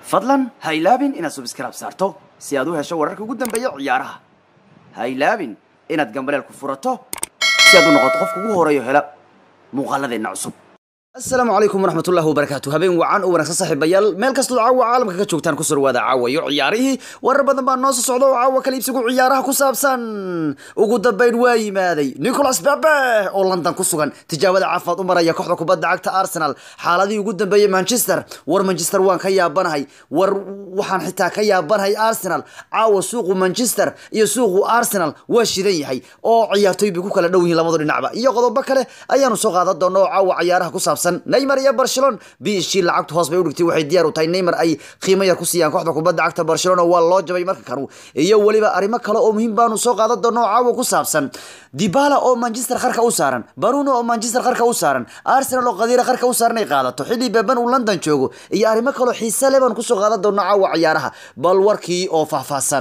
fadlan ha ilaabin inaad subscribe saarto si aad u hesho wararka ugu dambeeya ciyaaraha ha ilaabin inaad gambaleel ku furato si aad u noqoto qofka ugu horeeyo hela muuqaaladeenna cusub asalaamu calaykum waraxmat ullahi wabarakaatu habeen wacan u wanaagsan saaxiibayaal meel kastoo caawa caalamka ka joogtaan kusoo dhawaada caawayo ciyaarihii warar badan baa noo soo socda oo caawa kala iibsigu ciyaaraha ku saabsan ugu dambayn waa yimaaday nicholas bebe oo london ku sugan tijaabada caafimaad u maraya kooxda kubadda cagta arsenal xaaladihii ugu dambeeyey manchester war manchester waan ka yaabanahay war waxaan xitaa ka yaabanahay arsenal caawa suuqu manchester iyo suuqu arsenal waa shidan yahay oo ciyaartooy bay ku kala dhow yihiin labadu dhinacba iyo qodobo kale ayaanu soo qaadan doona oo caawa ciyaaraha ku saabsan neymar iyo barcelona bishii lacagtu hoos bay udhigtay waxay diyaar u tahay neymar ay qiimo yar ku siiyaan kooxda kubadda cagta barcelona waa loo jabay marka kanu iyo weliba arrimo kale oo muhiim baanu soo qaadan doona oo caawa ku saabsan dibala oo manchester qarka u saaran baruno oo manchester qarka u saaran arsenal oo qadiira qarka u saaran ay qaadato xilli beban uu london joogo iyo arrimo kaleo xiise leh baanu kusoo qaadan doona caawa ciyaaraha bal warkii oo faahfaahsan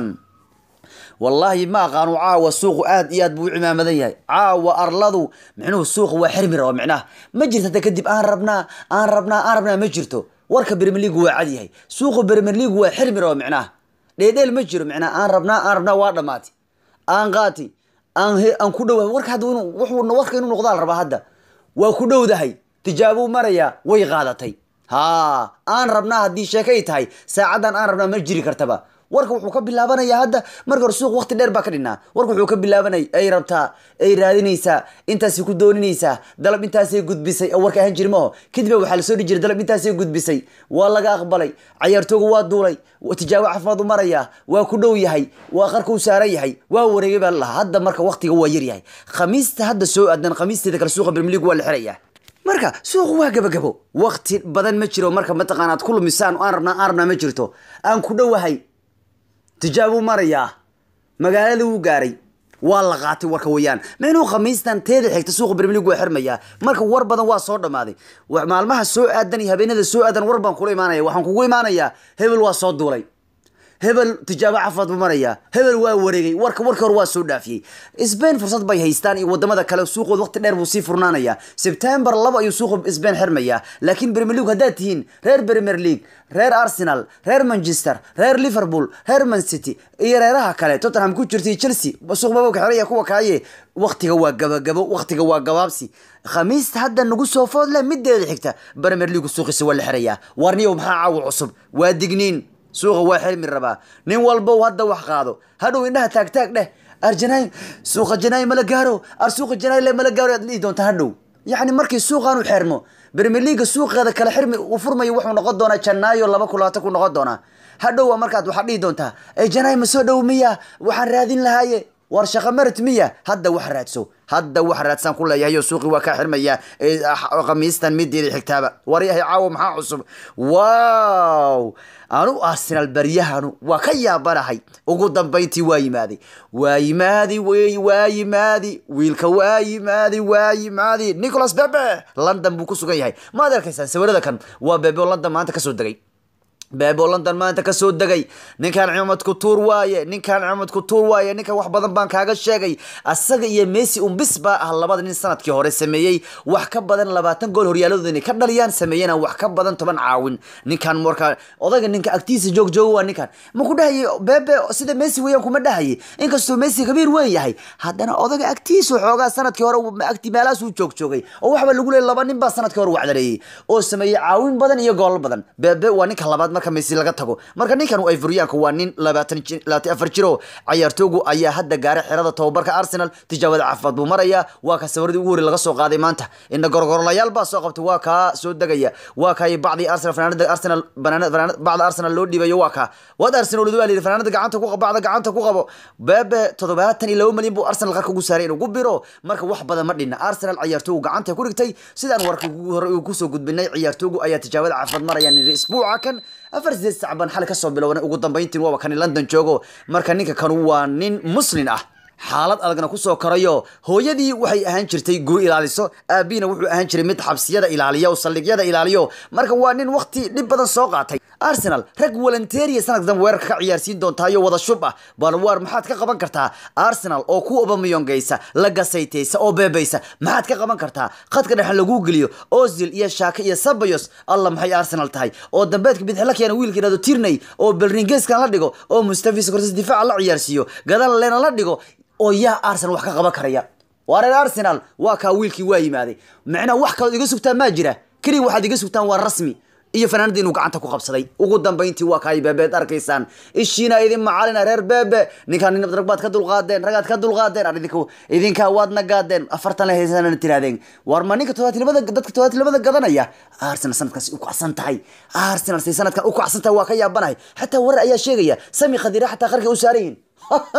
wallaahi ma aqaano caawa suuqu aad iyo aad buu u cimaamadan yahay caawa arladu micnuhu suuqa waa xirmi raba micnaha ma jirto hadda kadib aan rabnaa aan rabnaa aan rabnaa ma jirto warka premier league waa cad yahay suuqa premier league waa xirmi raba micnaha dheedheel ma jiro micnaha aan rabnaa aan rabnaa waa dhamaati aan qaati aan he aan ku dhowahay warka hadda inuu wuxuu warka inuu noqdaa la rabaa hadda waa ku dhowdahay tijaabuu marayaa way qaadatay haa aan rabnaa haddii sheekay tahay saacaddan aan rabnaa ma jiri kartaba warka wuxuu ka bilaabanayaa hadda marka hore suuq waqti dheer baa ka dhinaa warka wuxuu ka bilaabanay ay rabtaa ay raadinaysaa intaasay ku dooninaysaa dalab intaasay gudbisay oo warka ahaan jiri maho kadibna waxaa lasoo dhihi jiray dalab intaasay gudbisay waa laga aqbalay cayaartooga waa duulay tijaabo caafimaad u maraya waa ku dhow yahay waa qarka u saaran yahay waa wareegay baa lalahaa hadda marka waqtiga waa yar yahay khamiista hadda soo aadan khamiisteeda kale suuqa premier league waa la xirayaa marka suuqu waa gabagabo waqti badan ma jiro marka mataqaana aad ku lumisaan aan rabnaa aan rabnaa ma jirto aan ku dhowahay tijaabuu marayaa magaalada wuu gaaray waa la qaatay warka weyaan meenuu khamiistan teeda xigta suuqa bermelig waa xirmayaa marka war badan waa soo dhammaaday maalmaha soo aadan iyo habeenada soo aadan war baan kula imaanaya waxaan kugu imaanayaa hebel waa soo duulay hebel tijaabo cafaad buu marayaa hebel waa wareegay warka warka hore waa soo dhaafiyey sbain fursad bay haystaan iyo wadamada kale suuqood waqti dheer buu sii furnaanayaa sebtembar laba ayuu suuqa sbain xirmayaa laakiin premier league haddaad tihiin reer premier league reer arsenal reer manchester reer liverpool reer man city iyo reeraha kale tottenham ku jirtay chelsea suuq babowka xiraya kuwa kaaye waqtiga waa gabagabo waqtiga waa gabaabsi khamiista hadda nagu soo food leh mideeda xigta premier league suuqiisa waa la xirayaa warniyow maxaa caawa cusub waa digniin suuqa waa xirmi rabaa nin walbow hadda wax qaado hadhow indhaha taagtaag dheh arjanaay suuqa janaay mala gaaro ar suuqa janaay le mala gaaro aad dhihi doonta hadhow yacni markii suuqaanu xirmo premier leaga suuqeeda kale xirmi uu furmayo wuxuu noqon doonaa janaayo laba kun labaatan ku noqon doonaa hadhow markaad waxaad dhihi doontaa ee janaay ma soo dhow miya waxaan raadin lahaaye war shaqa marat miya hadda wax raadso hadda wax raadsaan ku leeyahay oo suuqii waa kaa xirmaya khamiistan mideeda xigtaaba waryahay caawa maxaa cusub wow anu arsenal baryahanu waa ka yaabanahay ugu dambayntii waa yimaaday waa yimaadi wey waa yimaadi wiilka waa yimaadi waa yimaadi nicholas bebe london buu ku sugan yahay maad arkaysaan sawirada kan waa bebe oo london maanta kasoo degay beebo london maanta kasoo degay ninkan cimaamad kutuur waaye ninkan cimaamad kutuur waaye ninkan wax badan baan kaaga sheegay asaga iyo messi umbis baa ah labada nin sanadkii hore sameeyey wax ka badan labaatan gool horyaaladooda inay ka dhaliyaan sameeyena wax ka badan toban caawin ninkan marka odayga ninka agtiisa joog jooga waa ninkan ma ku dhahayay bebe sida messi weeyaan kuma dhahayay inkastoo messi kabiir weyn yahay haddana odayga agtiisa xoogaa sanadkii hore agti meelahaas uu joog joogay oo waxba lagu leeyay laba nin baa sanadkii hore wacdareeyey oo sameeyey caawin badan iyo goolal badan bebe waa ninka labaad marka messi laga tago marka ninkan ayfuryaanka waa nin labaatan labaatan afar jiro cayaartoogu ayaa hadda gaaray xerada tababarka arsenal tijaabada caafimaad buu marayaa waa ka sawiradii ugu hore laga soo qaaday maanta ina gorgorolayaal baa soo qabtay waa kaa soo degaya waa kaay bacdii arsenal fanaanada arsenal bacda arsenal loo dhiibayo waa kaa waad arsenal waa layidhi fanaanada gacanta ku bacda gacanta ku qabo bebe toddobaatan iyo laba malyan buu arsenal qarka ugu saaray inuu ku biro marka wax badan ma dhinna arsenal cayaartoogu gacanta ku dhigtay sidaan warka hore kusoo gudbinay ciyaartoogu ayaa tijaabada caafimaad marayaan isbuuca kan afar sideed sac baan xali kasoo bilowna ugu dambayntiin waaba kani london joogo marka ninka kanu waa nin muslin ah xaalad adagna kusoo korayo hooyadii waxay ahaan jirtay guri ilaaliso aabiina wuxuu ahaan jiray mid xabsiyada ilaaliya oo saldhigyada ilaaliyo marka waa nin waqti dhib badan soo qaatay arsenal rag walanteeriya sanadka dambe weerarka ka ciyaarsiin doontaayoo wada shub ah bal waar maxaad ka qaban kartaa arsenal oo ku obamiyongeysa la gasaytaysa oo beebaysa maxaad ka qaban kartaa khadka dhexe laguu geliyo ozil iyo shaaka iyo sabayos alla maxay arsenal tahay oo dambeedka bidix la keena wiilka yidhahdo tirney oo belringeskan la dhigo oo mustafis korsis difaaca la ciyaarsiiyo gadal lena la dhigo oo yaa arsenal wax ka qaban karaya waa reer arsenal waa kaa wiilkii waa yimaaday macnaa wax kalood iga sugtaan maa jira keliya waxaad iga sugtaan waa rasmi iyo fanaanada inuu gacanta ku qabsaday ugu dambayntii waa kaay beebeed arkaysaan ishiina idin macalina reer beebe ninkaan nin rag baad ka dulqaadeen ragaad ka dulqaadeen ar idinku idinkaa waad nagaadeen afartan la haysanana tiraadeen war ma ninka todobaatilabada dadka todobaatilabada gadanaya arsenal sanadkaasi u kacsan tahay arsenal say sanadkan u kacsan tahay waa ka yaabanahay xataa warar ayaa sheegaya sami khadira xataa qarka u saaran yihin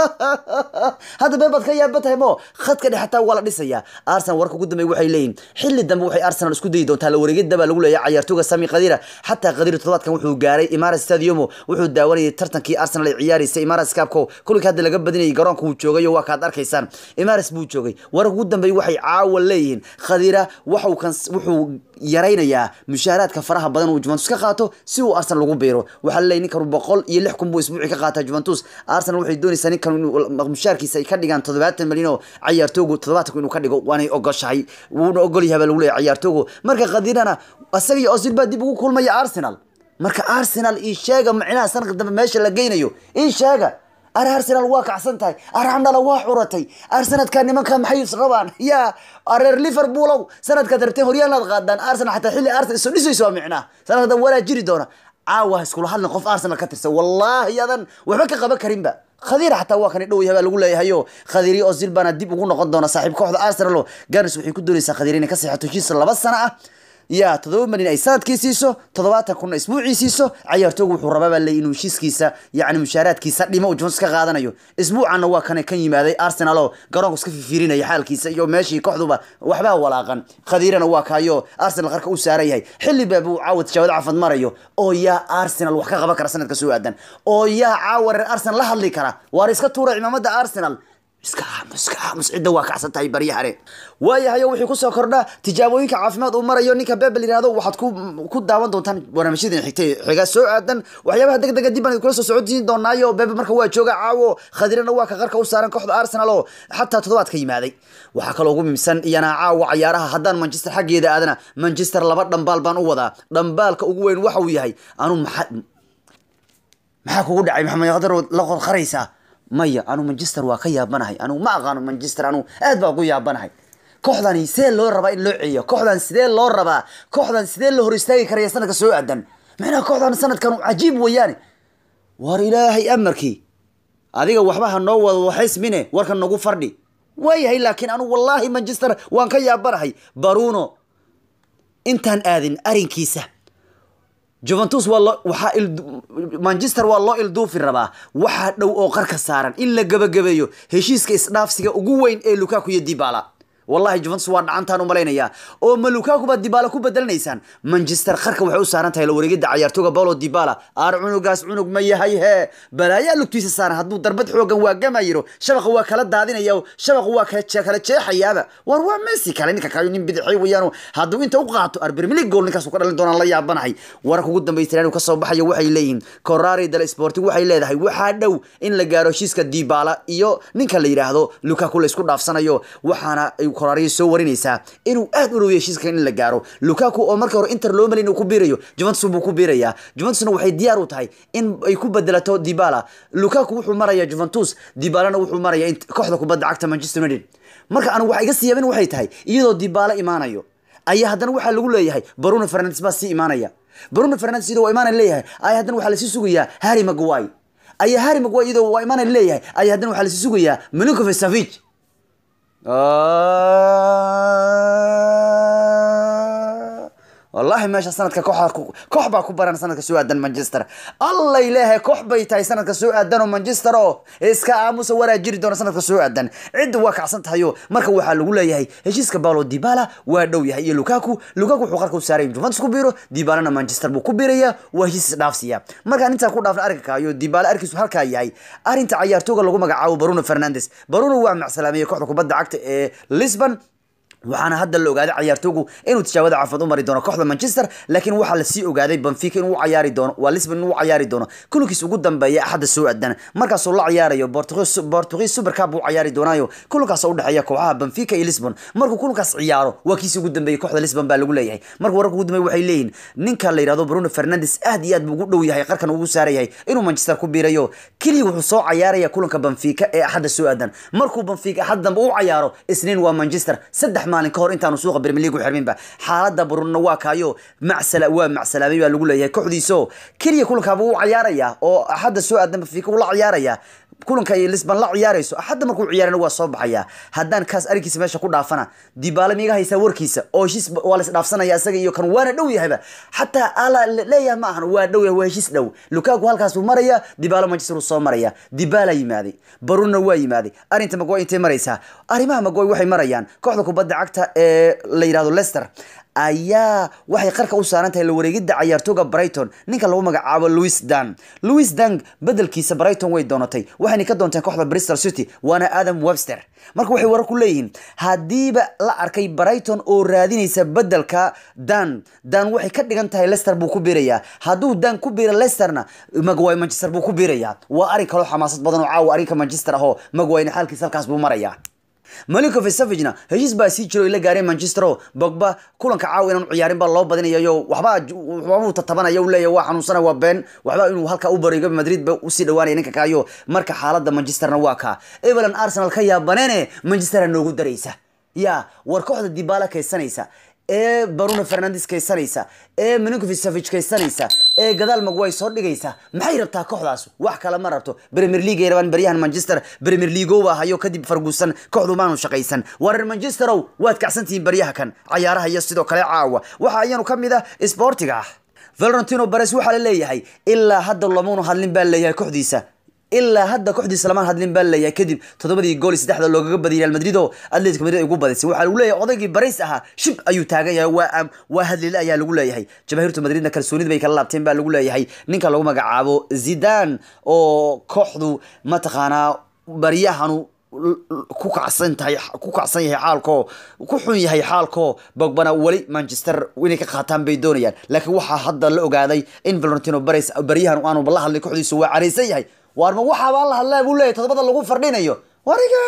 hadda been baad ka yaaban tahay mo khadka dhex xataa waa la dhisayaa arsenal warka ugu dambeey waxay leeyihin xilli dambe waxay arsenal isku dayi doontaa la wareegida baa lagu leeyahay cayaartooga sami khadira xataa khadira toddobaadkan wuxuu gaaray imaras stadiumo wuxuu daawanayay tartankii arsenal ay ciyaaraysay imaras cabko kulinka hadda laga badinayay garoonka uu joogayo waa kaad arkaysaan imaras buu joogay warka ugu dambeey waxay caawa leeyihiin khadira waxuu kan wuxuu yaraynayaa mushaaraadka faraha badan uu juventus ka qaato si uu arsenal ugu biiro waxaa laleeyahy ninkan boqol iyo lix kun buu isbuuci ka qaataa juventus arsenal waxay doonaysaa ninkan inuu mushaarkiisa ay ka dhigaan toddobaatan milyan oo cayaartoogu toddobaatanku inuu ka dhigo waanay ogoshahay wuuna ogol yahay baa lagu leeyahay cayaartoogu marka khadirana isaga iyo osil baa dib ugu kulmaya arsenal marka arsenal ii sheega micnaha sanadka dambe meesha la geynayo ii sheega ar arsenal waa kacsan tahay ar handhala waa curatay ar sanadkaa nimanka maxay rabaan yaa areer liverpoolow sanadkaad rabteen horyaalaad qaadaan arsenal xataa xilli arsenal isu dhisayso waa micnaha sanadka dambe walaa jiri doona caawa iskula hadlin qof arsenal ka tirsan wallaahi adan waxba ka qaban karinba khadiir xataa waa kan dhow yahay baa lagu leeyahayo khadiiri oo zilbana dib ugu noqon doona saaxiib kooxda arsenal oo ganis waxay ku doonaysaa khadiir inay ka seexato heshiis laba sano ah yaa toddoba malin ay sanadkii siiso toddobaatan kunna isbuucii siiso cayaartoogu wuxuu rabaa baa leey inuu heshiiskiisa yacni mushaaraadkiisa dhimo uu Juventus ka qaadanayo isbuucanna waa kan kan yimaaday Arsenal oo garoonka iska fiirinaya xaalkiisa iyo meeshii kooxduba waxba walaaqan khadiirana waa kaayo Arsenal qarka u saaran yahay xilli baab uu caawad jawaad cafad marayo oo yaa Arsenal wax ka qaban kara sanadka soo aadan oo yaa caawar Arsenal la hadli kara waar iska tuura cimaamada Arsenal iska aamus iska aamus cidda waa kacsan tahay baryahane waayahayo wixii kusoo kordha tijaabooyinka caafimaad uu marayo ninka bebel yihahdo waxaad ku ku daawan doontaan barnaamijyadii xigtay xiga soo aadan waxyaabaha deg dega dib baan kula soo socodsiin doonaayo bebe marka waa jooga caawo khadirana waa ka qarka u saaran kooxda arsenal oo xataa toddobaad ka yimaaday waxaa kaloo ugu muhiimsan iyana caawa cayaaraha haddaan manchester xaggeeda aadana manchester laba dhambaal baan u wadaa dhambaalka ugu weyn waxa uu yahay anu maxaa maxaa kugu dhacay maxamed qadar la qodqaraysaa maya anu manchester waa ka yaabanahay anu ma aqaano manchester anu aad baa ugu yaabanahay kooxdani sidee loo rabaa in loo celiyo kooxdan sidee loo rabaa kooxdan sidee loo hor istaagi karaya sanadka soo aadan macnaha kooxdan sanadkan cajiib weeyaane war ilaahay amarkii adiga waxba ha noo wado waxaysmine warka nagu fardhi waayahay laakiin anu wallaahi manchester waan ka yaabanahay baruno intaan aadin arinkiisa juventus waa loo waxaa il manchester waa loo ilduufi rabaa waxaa dhow oo qarka saaran in la gebagabeeyo heshiiska isdhaafsiga ugu weyn ee lukaku iyo dibala wallahi juventus waa dhacantaan u malaynayaa oo ma lukaku baad dibala ku bedelanaysaan manchester qarka waxay u saaran tahay la wareegida cayaartooga paulo dibala aar cunugaas cunug ma yahay hee balaayaa lugtiisa saaran hadduu darbad xoogan waa gamayiro shabaqa waa kala daadinaya shabaqa waa kala kala jeexayaaba war waa messi kale ninka kayo nin bidixay weeyaan hadduu inta u qaato arbirmili gool ninkaas ka dhalin doonaan la yaabanahay wararka ugu dambaysta inuu kasoo baxayo waxay leeyihiin corari dal sporting waxay leedahay waxaa dhow in la gaaro heshiiska dibala iyo ninka la yidhaahdo lukaku la isku dhaafsanayo waxaana corari soo warinaysaa inuu aad u dhaweeyo heshiiska in la gaaro lukaku oo marka hore inter loo malin inuu ku biirayo juventus buu ku biirayaa juventusna waxay diyaar u tahay in ay ku bedelato dibala lukaku wuxuu marayaa juventus dibalana wuxuu marayaa kooxda kubadda cagta manchester united marka anigu waxa iga siyaabin waxay tahay iyadoo dibala imaanayo ayaa haddana waxaa lagu leeyahay baruno fernandes baa sii imaanaya baruno fernandes iyadoo waa imaanaya leeyahay ayaa haddana waxaa lasii sugayaa harry maguire ayaa harry maguire iyadoo waa imaanaya leeyahay ayaa haddana waxaa lasii sugayaa milinkovic savic wallahi meesha sanadka koox baa ku baran sanadka soo aadan manchester alla ilaahay koox bay tahay sanadka soo aadan oo manchester oo iska aamusa waraa jiri doona sanadka soo aadan cidda waa kacsan tahayo marka waxaa lagu leeyahay heshiiska paulo dibala waa dhow yahay iyo lukaku lukaku wuxuu qarka u saaray juventus ku biiro dibalana manchester buu ku biiraya waa heshiis dhaafsiya markaan intaa ku dhaafna arkankaayo dibala arkiisu halkaa yahay arrinta cayaartooga lagu magacaabo baruno fernandes baruno waa macsalaamiyey kooxda kubadda cagta ee lisbon waxaana hadda la ogaaday cayaartoogu inuu tijaabada caafimaad u mari doono kooxda manchester laakiin waxaa lasii ogaaday benfica inuu u cayaari doono waa lisbon inuu u cayaari doono kulankiis ugu dambeeya axadda soo adan markaasuu la cayaarayo portuguese super cup uu cayaari doonaayo kulankaas oo udhexeeya kooxaha benfica iyo lisbon markuu kulankaas ciyaaro waa kiisi ugu dambeeyay kooxda lisbon baa lagu leeyahay marka wararka ugu dambeeya waxay leeyihin ninka la yidhahdo bruno fernandes aad iyo aad buu ugu dhow yahay qarkan ugu saarayahay inuu manchester ku biirayo keliya wuxuu soo cayaaraya kulanka benfica ee axadda soo adan markuu benfica axad dambe u cayaaro isniin waa manchester saddex maalin ka hor intaanu suuqa premier league u xirminba xaaladda brunna waa kaayo macsala waa macsalaamay baa lagu leeyahay kooxdiiso keliya kulankaaba u cayaaraya oo axadda soo aadan benfica uu la ciyaaraya kulanka ay lisbon la ciyaarayso axadda markuu ciyaarana waa soo baxaya haddaan kaas arrinkiisa meesha ku dhaafana dibaale miiga haysaa warkiisa oo heshiis waa las dhaafsanaya isaga iyo kan waana dhow yahayba xataa ala leeyahay ma ahan waa dhow yahay waa heshiis dhow lukaku halkaas buu maraya dibaalo manchester uu soo maraya dibaala yimaaday baruna waa yimaaday arrinta magway intay maraysaa arrimaha magway waxay marayaan kooxda kubadda cagta ee la yidhahdo leicester ayaa waxay qarka u saaran tahay la wareegidda cayaartooga brighton ninka lagu magacaabo louis dang louis dang bedelkiisa brighton way doonatay waxayna ka doonteen kooxda bristol city waana adam webster marka waxay warar ku leeyihiin haddiiba la arkay brighton oo raadinaysa bedelka dan dan waxay ka dhigan tahay leicester buu ku biirayaa hadduu dan ku biira leicesterna magway manchester buu ku biirayaa waa arrin kaloo xamaasad badan oo caawa arrinka manchester ahoo magwayna xaalkiisa halkaas buu marayaa malinko vesavagena heshiis baa sii jiro la gaareen manchester o bogba kulanka caawa inaan ciyaarin baa loo badinayayo waxba waxbabuu tatabanaya u leeyahy waa xanuunsana waa been waxba inuu halka u barigo madrid ba usii dhawaanaya ninka kaayo marka xaaladda manchesterna waa kaa evelan arsenal ka yaabaneene manchestera noogu daraysa ya war kooxda dibaala kaysanaysa ee bruno fernandes kaysanaysa ee milinkovic kaysanaysa ee gadaal magway soo dhigaysa maxay rabtaa kooxdaas wax kale ma rabto premier league ay rabaan baryahan manchester premier league baa hayo kadib farguusan kooxdu maanu shaqaysan wareer manchesterow waad kacsantihiin baryaha kan cayaaraha iyo sidoo kale caawa waxa ayanu ka mid ah sportiga valentino bares waxaa la leeyahay ilaa hadda lamanu hadlin baa leeyahay kooxdiisa ilaa hadda kooxdiisa lamaan hadlin baa leeyahay kadib toddobadii gool iyo saddexda loogaga badiyay real madrid oo atletico madrid ay ugu badisay waxaa lagu leeyahay odaygii baris ahaa shib ayuu taagan yahay waa waa hadlile ayaa lagu leeyahay jabaahiirta madridna kalsoonida bay kala laabteen baa lagu leeyahay ninka lagu magacaabo zidan oo kooxdu mataqaanaa baryahanu ku kacsan tahay ku kacsan yahay xaalko ku xun yahay xaalko bogbana weli manchester inay ka qaataan bay doonayaan laakiin waxaa hadda la ogaaday in valentino bares baryahan aanu la hadlay kooxdiisu waa caraysan yahay waarma waxaabaan la hadlaa buu leeyahy todobada lagu fardhinayo wariga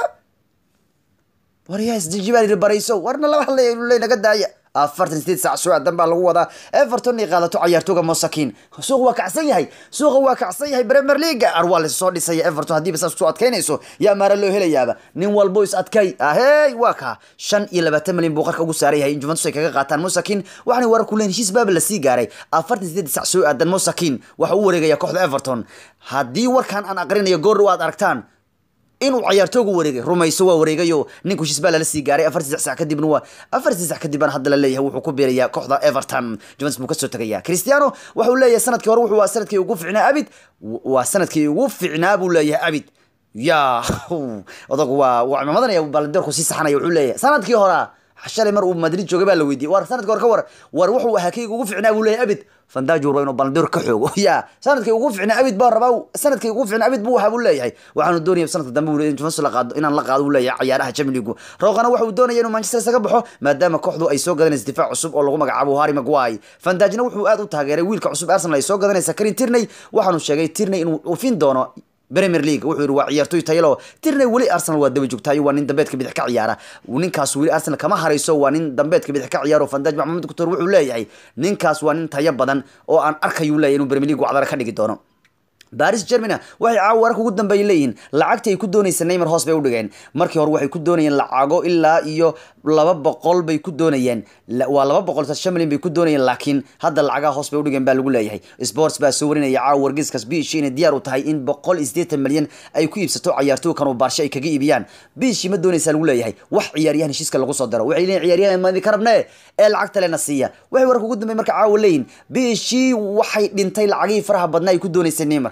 wariga isjibaal barayso warna lama hadlaya inuu leey naga daaya afartan sideed saac soo aadan baa lagu wadaa everton inay qaadato cayaartooga mosakin suuqa waa kacsan yahay suuqa waa kacsan yahay premier league ar waa lasoo dhisaya everton haddiiba saas kusoo adkaynayso yaa maara loo helayaaba nin walbo is adkay ahey waa kaa shan iyo labaatan milyan buu qarka ugu saaran yahay in juventus ay kaga qaataan mosakin waxaana warar ku leeyihin heshiis baaba lasii gaaray afartan sideed saac soo aadan mosakin waxa u wareegaya kooxda everton haddii warkan aan aqrinayo goor aad aragtaan inuu cayaartoogu wareegay rumayso waa wareegayo ninku heshiis baa lala sii gaaray afar saddex sac kadibna waa afar saddex sac kadib baan hadda la leeyahay wuxuu ku biirayaa kooxda everton juventus buu kasoo tegaya cristiano wuxuu leeyahay sanadkii hore wuxuu waa sanadkii ugu fiicnaa abid waa sanadkii ugu fiicnaa buu leeyahay abid ya odagu waa waa cimaamadanaya balandoorku sii saxanaya wuxuu leeyahay sanadkii horaa shalay mar uu madrid joogay baa la weydiiyey war sanadkii hore ka war war wuxuu ahaa kayga ugu fiicnaa buu leeyahay abid fandaajo raba inuu balandoor ka xoogo ya sanadkii ugu fiicnaa abid baa rabaa sanadkii ugu fiicnaa abid buu wahaa buu leeyahay waxaanu doonaya sanadka dambe buu Juventus la qaado inaan la qaado buu leeyahay ciyaaraha Champions League roqana waxa uu doonaya inuu Manchester isaga baxo maadaama kooxdu ay soo gadanayso difaac cusub oo lagu magacaabo Harry Maguire fandaajna wuxuu aad u taageeray wiilka cusub Arsenal ay soo gadanaysa Karin Tierney waxaanu sheegay Tierney inuu ufin doono premier league wuxuu yidhi waa ciyaartoy tayalo tirney weli arsenal waa daba joogtaayo waa nin dambeedka bidix ka ciyaara ninkaas weli arsenal kama harayso waa nin dambeedka bidix ka ciyaaro fandaaj maxamed kutor wuxuu leeyahay ninkaas waa nin tayo badan oo aan arkayuu leeyahay inuu premier league wacdara ka dhigi doono baris germana waxay caawa wararka ugu dambeeya leeyihiin lacagtii ay ku doonaysa neymar hoos bay u dhigeen markii hore waxay ku doonayeen lacago ilaa iyo laba boqol bay ku doonayeen waa laba boqol shan milyan bay ku doonayeen laakiin hadda lacagaha hoos bay u dhigeen baa lagu leeyahay sports baa soo warinaya caawa wargeyskaas biishi inay diyaar u tahay in boqol iyo siddeetan milyan ay ku iibsato cayaartooy kan oo baarshe ay kaga iibiyaan biishi ma doonaysaa lagu leeyahay wax ciyaaryahan heshiiska lagu soo daro waxay leeyihin ciyaaryahan madi ka rabnee ee lacagta lena siiya waxay wararka ugu dambeey marka caawa leeyihin biishi waxay dhintay lacagihii faraha badnaa ay ku doonaysay neymar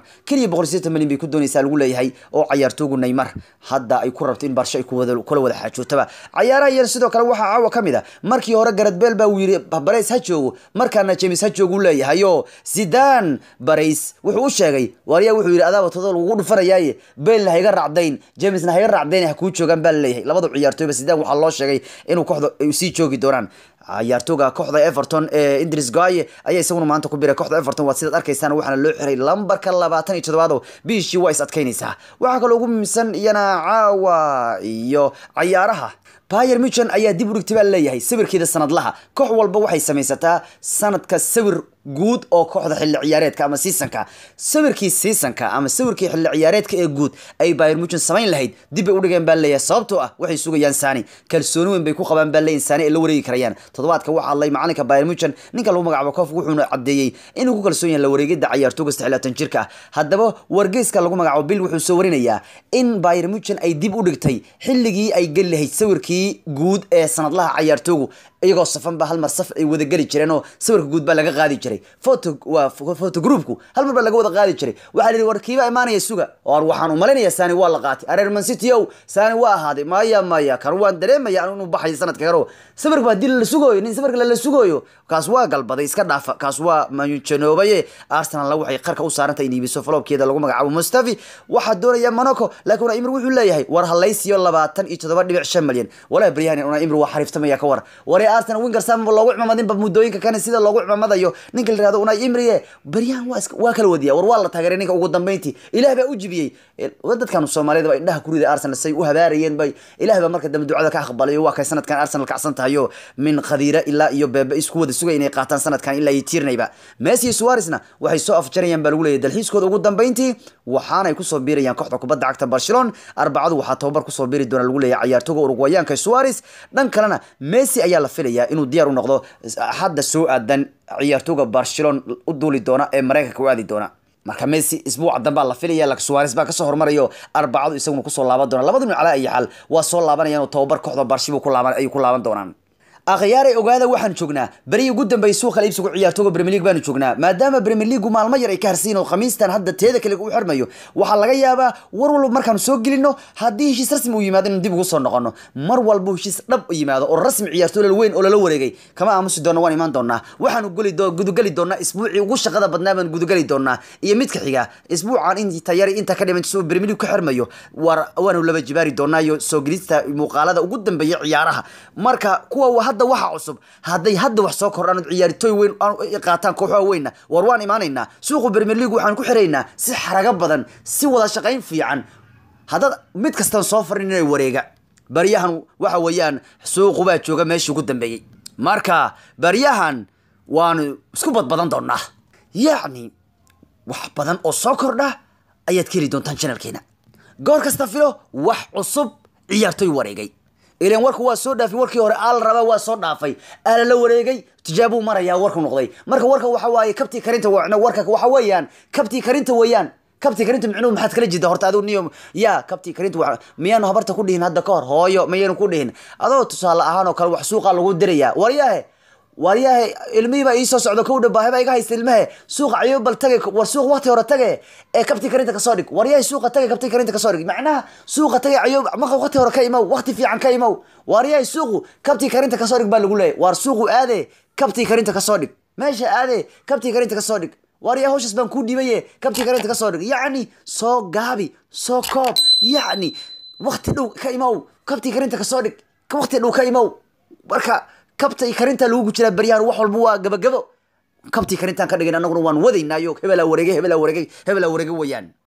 keliya boqol sideetan milyan bay ku doonaysaa lagu leeyahay oo cayaartoogu neymar hadda ay ku rabto in barsho ay kuwada kula wada xaajootaba cayaaraha iyana sidoo kale waxaa caawa ka mid a markii hore garad beel baa uu yidhi barays ha joogo markaana james ha joogu leeyahay oo zidaan barays wuxuu u sheegay waaryaa wuxuu yidhi adaaba todo lagugu dhufanayaaye beelna hayga raacdayn jamesna hayga raacdayn ha kuu joogaan baa laleeyahay labada ciyaartooyba zidaan waxaa loo sheegay inuu kooxda ay sii joogi doonaan ciyaartooga kooxda everton ee idris gaye ayaa isaguna maanta ku biray kooxda everton waa sidaad arkaysaan waxaana loo xiray lambarka labaatan iyo toddobaad bishii waa is adkaynaysaa waxaa kaloo ugu muhiimsan iyana caawa iyo cayaaraha bayer muchen ayaa dib u dhigtay baa leeyahay sawirkeeda sanadlaha koox walba waxay samaysataa sanadka sawir guud oo kooxda xilli ciyaareedka ama seasonka sawirkii seasonka ama sawirkii xilli ciyaareedka ee guud ay bayer muchen samayn lahayd dib bay u dhigeen baa leeyahay sababtoo ah waxay sugayaan sani kalsooni weyn bay ku qabaan baa leeyahay sani ay la wareegi karayaan toddobaadka waxaa hadlay macalinka bayer muchen ninka lagu magacaabo koof wuxuuna caddeeyey inuu ku kalsoon yahay la wareegida cayaartooga saxlaatan jirka ah haddaba wargeyska lagu magacaabo bill wuxuu soo warinayaa in bayer muchen ay dib u dhigtay xilligii ay geli lahayd sawirkii guud ee sanadlaha cayaartoogu iyagoo safan ba hal mar saf ay wada geli jireen oo sawirka guud baa laga qaadi jiray photo waa photo groupku hal mar baa laga wada qaadi jiray waxaa la yidhi war kiiba imaanaya suga or waxaan u malaynayaa sani waa la qaatay areer man city ow sani waa ahaaday maya maya kan waan dareemaya anu inuu baxayo sanadka karo sawirka baa dil la sugooyo nin sawirka lala sugooyo kaas waa galbaday iska dhaafa kaas waa majanoobaye arsenal waxay qarka u saarantay in iibiso falobkeeda lagu magacaabo mustafi waxaa doonaya monaco laakiin una imri wuxuu leeyahay war halaysiyo labaatan iyo toddoba dhibic shan malyan walaa baryahan una imri waa xariiftamaya ka war waree arsenal winger sam loogu cimamadinba muddooyinka kane sida loogu cimamadayo ninka la yihahdo unai imriye baryahan waa waa kala wadiya war waa la taageeray ninka ugu dambeyntii ilaah baa u jibiyey dadkan soomaaliyada baa indhaha ku riday arsenal say u habaarayeen bay ilaah baa marka dambe ducada ka aqbalay waa kay sanadkan arsenal kacsan tahayo min khadiira ilaa iyo beebe isku wada sugay inay qaataan sanadkan ilaa iyo tiirnayba messi iyo suaresna waxay soo afjarayaan baa lagu leeyahy dalxiiskooda ugu dambeyntii waxaanay kusoo biirayaan kooxda kubadda cagta barcelona arbacadu waxaa tababar kusoo biiri doona lagu leeyahay cayaartooga urugwayaanka suares dhan kalena messi ayaa la filayaa inuu diyaar u noqdo hadda soo aadan ciyaartooga barcelona u duuli doona ee mareykanka u aadi doona marka messi isbuuca dambaa la filaya lak suares baa kasoo hormarayo arbacadu isaguna kusoo laaban doona labada nin calaa iyo xal waa soo laabanayaan oo tababar kooxda barshibu ku laaban ayay ku laaban doonaan akhyaaray ogaada waxaan joognaa berihii ugu dambeeyay suuqa iibsigu ciyaartooga premier league baanu joognaa maadaama premier league maalmo yar ay ka harsiin oo khamiistan hadda teeda kale u xirmayo waxaa laga yaabaa war walba markaanu soo gelino haddii heshiis rasmi uu yimaado inaan dib ugu soo noqono mar walba heshiis dhab u yimaado oo rasmi ciyaartooy weyn oo lala wareegay kama aamusi doona waan imaan doonaa waxaanu geli gudugeli doonaa isbuucii ugu shaqada badnaa baan gudugeli doonaa iyo midka xiga isbuucan inta yari inta ka dhiman suu premier league ka xirmayo war waanu laba jibaari doonaa iyo soo gelista muuqaalada ugu dambeeya ciyaaraha marka kuwa hadda waxa cusub hadday hadda wax soo kordhaan ciyaartooy weyn qaataan kooxaha weynna war waan imaanaynaa suuqa premier league waxaan ku xiraynaa si xarago badan si wada shaqayn fiican haddaad mid kastan soo farin inay wareega baryahan waxa weeyaan suuqu baa jooga meeshii ugu dambeeyey marka baryahan waanu isku badbadan doonaa yacni wax badan oo soo kordha ayaad ka heli doontaan janalkeena goor kasta filo wax cusub ciyaartooy wareegay ilan warku waa soo dhaafay warkii hore aal raba waa soo dhaafay aala la wareegay tijaabuu marayaa warku noqday marka warka waxa waaye kabtii karinta warka waxa weeyaan kabtii karinta weeyaan kabtii karinta micnuhu maxaad kala jeeda horta adigu niyo ya kabtii karinta wa miyaanu habarta ku dhihin hadda ka hor hooyo mayaynu ku dhihin adoo tusaale ahaan oo kale wax suuqa lagu dirayaa waryahe waryahe ilmihiiba iisoo socdo kow dhabaaheba iga haysta ilmahe suuqa cayo bal tage war suuq waqti hore tage ee kabtii karinta kasoo dhig waryahe suuqa tage kabtii karinta kasoo dhig macnaha suuqa tage cayo maqa waqti hore ka imow waqti fiican ka imow waryahe suuqu kabtii karinta kasoo dhig baa lagu leeyahy war suuqu aade kabtii karinta kasoo dhig meesha aade kabtii karinta kasoo dhig waryahe hawshaas baan kuu dhibaye kabtii karinta kasoo dhig yacni soo gaabi soo koob yacni waqti dhow ka imow kabtii karinta kasoo dhig waqti dhow ka imow marka kabta karinta lagu jiraa baryahan wax walba waa gabagabo kabtii karintaan ka dhigan annaguna waan wadaynaayo hebelaa wareegay hebelaa wareegay hebelaa wareegay wayaan